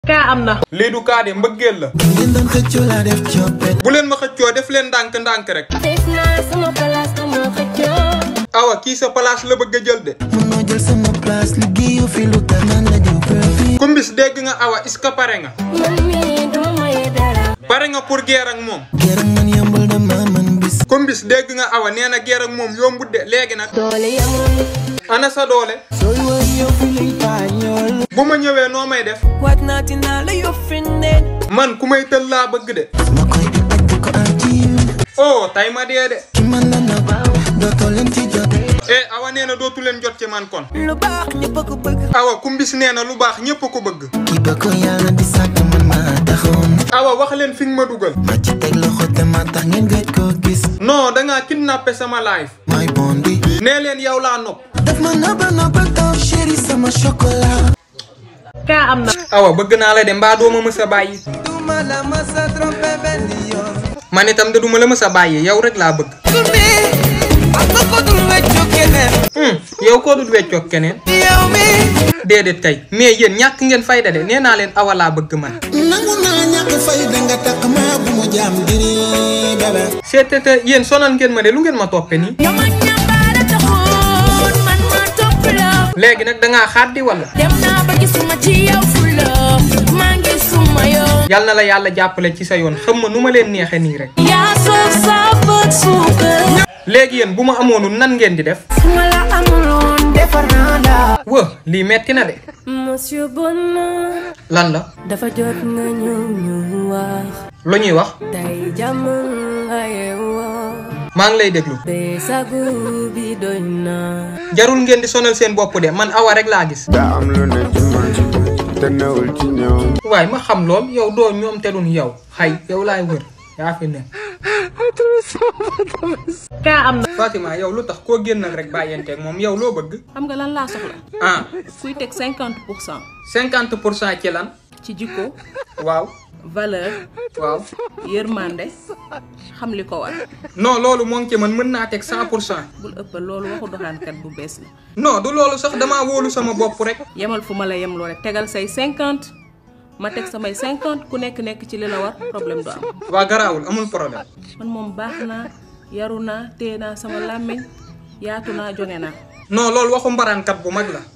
kaa am na. lii du kaa de mbëggeel la. ngeen doon xëccoo laa def coppet bu leen ma xëccoo def leen ndànk-ndànk rek. def naa sama place dama xëccoo. awa kii sa place la bëgg a jël de. mënoo jël sama place liggéeyu fi lu tax naan la diw profit kumbis dégg nga awa est-ce que pare nga. man mii duma maye dara. pare nga pour guerre ak moom. gërëm man yombul dama man bis kumbis dégg nga awa nee na guerre ak moom yombut de léegi nag. doole yamul. ana sa doole. sooy woy yow fi lay paañool bu ma ñëwee noo may def. waat naa dinaa la yow firndeel man ku may tël laa bëgg de. ma koy di bañ di ko am ci yéen oh tay ma dee de. ki man la na dootoo leen ci jot eh awa nee na dootu leen jot ci man kon. lu baax ñëpp a ko bëgg awa kumbis nee na lu baax ñépp ko bëgg. kii ba ko yàlla di sàkk man maa taxawoon awa wax leen fi nga ma dugal. ma ci teg loxo te ma tax ngeen gëj koo gis non dangaa kidnappé sama life. mooy bon bi nee leen yow laa nopp. daf ma nobba nobba taw chéri sama chocolat kaa am na. awa bëgg naa la de mbaa doo ma mës a bàyyi. duma la ma sa trompé benn yoon man itam de duma la mës a bàyyi yow rek laa bëgg. Kumbi am na ko dul weccu keneen hum yow koo dul weccoog keneen. yow mi déedéet kay mais yéen ñàkk ngeen fayda de nee naa leen awa laa bëgg man. nangu naa ñàkk fay danga takk maa bu mu jaam diri bébé seetete yéen sonal ngeen ma de lu ngeen ma toppe nii. yow ma ñambaara taxoon man ma topp la. léegi nag dangaa xaaddi wala. dem naa ba gisuma ci yow fulla maa ngi suma yow. yal na la yàlla jàppale ci sa yoon xam ma nu ma leen neexe nii rek. yaa soof saafara suukar. léegi yéen bu ma amoonu nan ngeen di def. su ma la amuloon defar naa la. wë lii metti na de. monsieur Bonheur. lan la. dafa jot nga ñëw ñu wax. lu ñuy wax. tey jàmm nga yeewoo. maa ngi lay déglu. bee sagu bi doy na. jarul ngeen di sonal seen bopp de man awa rek laa gis. daa am lu ne ci man te newul ci ñoom waaye ma xam lool yow doo ñoom te duñ yow xay yow laay wër yaa fi ne. kaa am na. Fatima yow lu tax koo génnal rek bàyyanteeg moom yow loo bëgg. xam nga lan laa soxla ah kuy teg cinquante pour cent cinquante pour cent ci lan. ci jikko waaw valeur waaw. yërmande xam li ko war non loolu moo ngi ci man mën naa teg cent pour cent. bul ëppal loolu waxu doxaankat bu bees la non du loolu sax damaa wóolu sama bopp rek. yemal fu ma la yem loo rek tegal say cinquante ma teg samay cinquante ku nekk nekk ci li la war problème du am waa garaawul amul problème. man moom baax naa yaru naa téye naa sama làmmiñ yaatu naa jonge naa non loolu waxu mbaraankat bu mag la.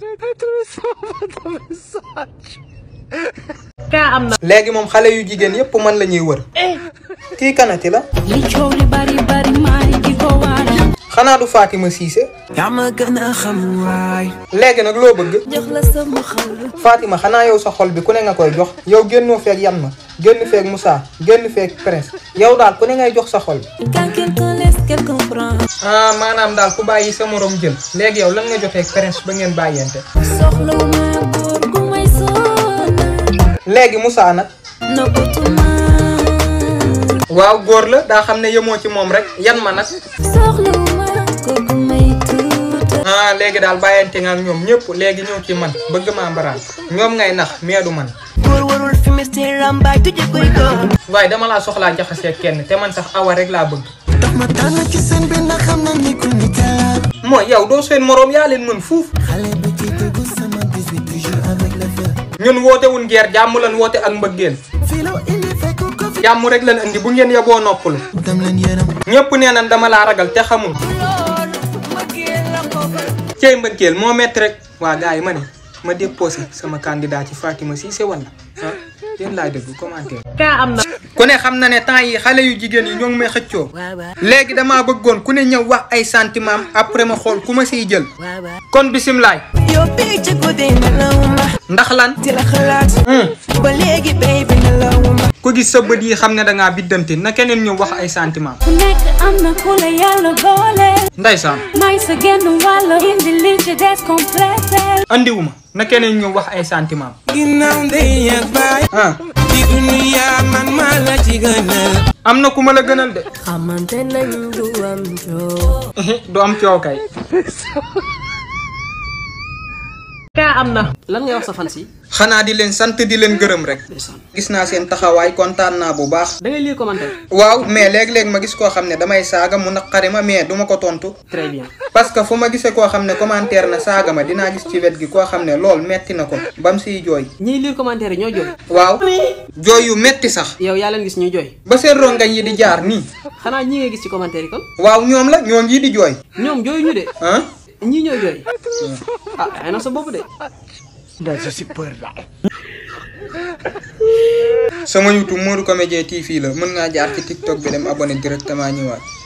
kaa am na. léegi moom xale yu jigéen yépp man la ñuy wër. kii kanati la. li coow li bari bari maay di ko waral. xanaa du Fatima Cissé. yaa ma gën a xam waay léegi nag loo bëgg. jox la sama xol. Fatima xanaa yow sa xol bi ku ne nga koy jox. yow génnoo feeg yan ma génn feeg Moussa génn feeg Prince yow daal ku ne ngay jox sa xol. quand quelqu'un laisse quelqu'un prend. ah maanaam daal ku bàyyi sa morom jël. léegi yow lan nga jotee ak Prince ba ngeen bàyyente. soxlawuma góor gu may sonal. léegi Moussa nag. nëbbatuma. waaw góor la daa xam ne yemoo ci moom rek yan ma nag. soxlawuma góor gu may tuutal. ah léegi daal bàyyante nga ak ñoom ñëpp léegi ñëw ci man bëgg maa mbaraan ñoom ngay nax mais du man. góor warul fi mistee rambaay tujje koy góor waaye dama laa soxlaa jaxasee kenn te man sax awa rek laa bëgg. tax ma tànn ci seen bi ndax xam na ni ku ni kala mooy yow doo seen moroom yaa leen mën fuuf. xale bu ci dugg sama 18 toujours avec le feu ñun woote wuñ guerre jàmm lan woote ak mbëggeel fii la indi fekk ko fi jàmm rek lan indi bu ngeen yeboo noppalu. dem leen yërëm ñëpp nee nañ dama laa ragal te xamul. cey mbëggeel moo metti rek. waa gars yi ma ne ma déposé sama candidat ci Fatima Cissé wala ah yéen laay déglu commentaire. kaa am na. ku ne xam na ne temps yi xale yu jigéen yi ñoo ngi may xëccoo. léegi damaa bëggoon ku ne ñëw wax ay sentiment après ma xool ku ma siy jël. kon bisimilaay. yow bii ci guddi nelawuma ndax lan. di la xalaat Hmm. ba léegi baby nelawuma ku gis sa bët yi xam ne dangaa biddante na keneen ñëw wax ay sentiment. ku nekk am na ku la yàlla boole. Ndeysaan may sa genn wàll indi li ci des complété. andiwuma na keneen ñëw wax ay sentiment. ginnaaw ndey ak baay ah di duniya man maa la ci gënal am na ku ma la gënal de. xamante nañ du am joo. du am coow kay. kaa am na. lan ngay wax sa fan si xanaa di leen sant di leen gërëm rek ndeysaan gis naa seen taxawaay kontaan naa bu baax da ngay lire commentaire waaw mais léeg-léeg ma gis koo xam ne damay saaga mu naqari ma mais duma ko tontu très bien parce que fu ma gisee koo xam ne commentaire na saaga ma dinaa gis ci wet gi koo xam ne lool metti na ko bam siy jooy ñiy lire commentaire yi ñoo jooy waaw jooy yu metti sax yow yaa leen gis ñuy jooy ba seen rongañ yi di jaar nii xanaa ñi ngay gis ci commentaire yi kon waaw ñoom la ñoo ngi di jooy ñoom jooyu ñu de ah ñii ñooy jooy ah ay na sa bopp de sama YouTube Modou Comédien TV la mën ngaa jaar ci TikTok bi dem abonné directement ñëwaat